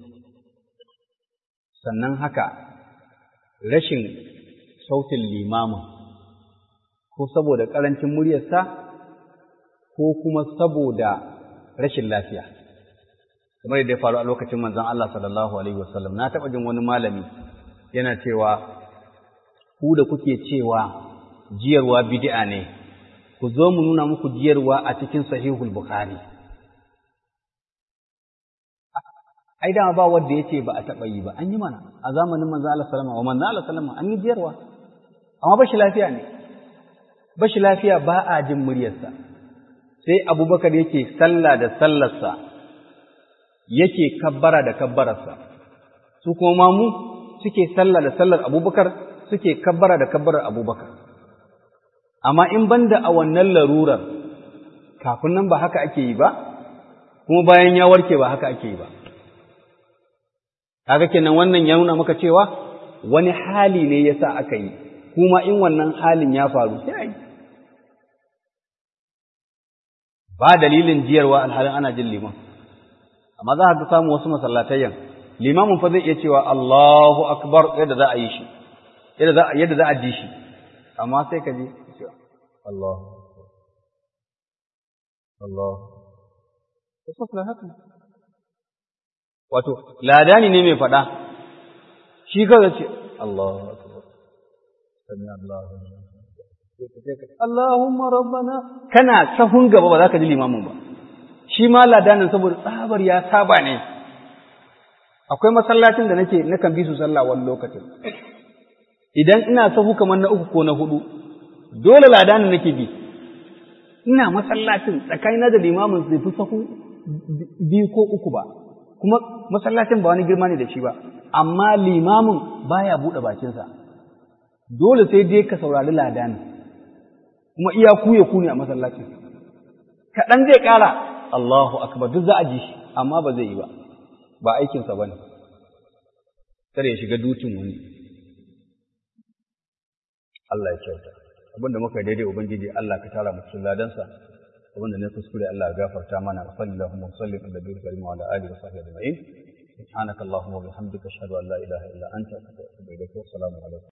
sannan haka rashin sautin limamin ko saboda ƙarancin muryarsa ko kuma saboda rashin lafiya kamar da ya faru a lokacin manzon Allah sallallahu alaihi wasallam na taɓa jin wani malami yana cewa ku da kuke cewa jiyarwa bid'a ne ku zo mu nuna muku jiyarwa a cikin sahihul bukhari ai dama ba wanda yace ba a taɓa yi ba an yi mana a zamanin manzon Allah sallallahu alaihi wasallam wa manzon Allah sallallahu an yi jiyarwa amma bashi lafiya ne bashi lafiya ba a jin muryarsa sai abubakar yake sallah da sallarsa yake kabbara da kabbararsa su kuma mamu suke sallah da sallar abubakar suke kabbara da kabbarar abubakar amma in banda a wannan larurar kafin nan ba haka ake yi ba kuma bayan ya warke ba haka ake yi ba kaga kenan wannan ya nuna maka cewa wani hali ne yasa aka yi kuma in wannan halin ya faru sai a yi ba dalilin jiyarwa alhalin ana jin liman amma za ka samu wasu masallatayyan limamin fa zai iya cewa Allahu akbar yadda za a yi shi yadda za yadda za a ji shi amma sai ka ji cewa Allahu Allah ko haka wato ladani ne mai faɗa shi kaga ce Allahu akbar sami Allahu Allahumma rabbana kana sahun gaba ba za ka ji limamin ba shi ma ladanin saboda tsabar ya saba ne akwai masallacin da nake nakan bi su sallah wani lokacin idan ina sahu kamar na uku ko na hudu dole ladanin nake bi ina masallacin tsakanina da limamin zai fi sahu biyu ko uku ba kuma masallacin ba wani girma ne da shi ba amma limamin baya buɗe bakinsa dole sai dai ka saurari ladanin kuma iya kuye ku ne a masallacin kaɗan zai ƙara Allahu akbar duk za a ji shi amma ba zai yi ba ba aikinsa ba ne kada ya shiga dutin wani Allah ya kyauta abinda muka daidai ubangiji Allah ka tara mu cikin ladansa abinda ne kuskure Allah ya gafarta mana wa sallallahu wa sallim ala nabiyil karim wa ala alihi wa sahbihi ajma'in subhanaka allahumma wa bihamdika ashhadu an la ilaha illa anta astaghfiruka wa atubu ilaik wa assalamu alaikum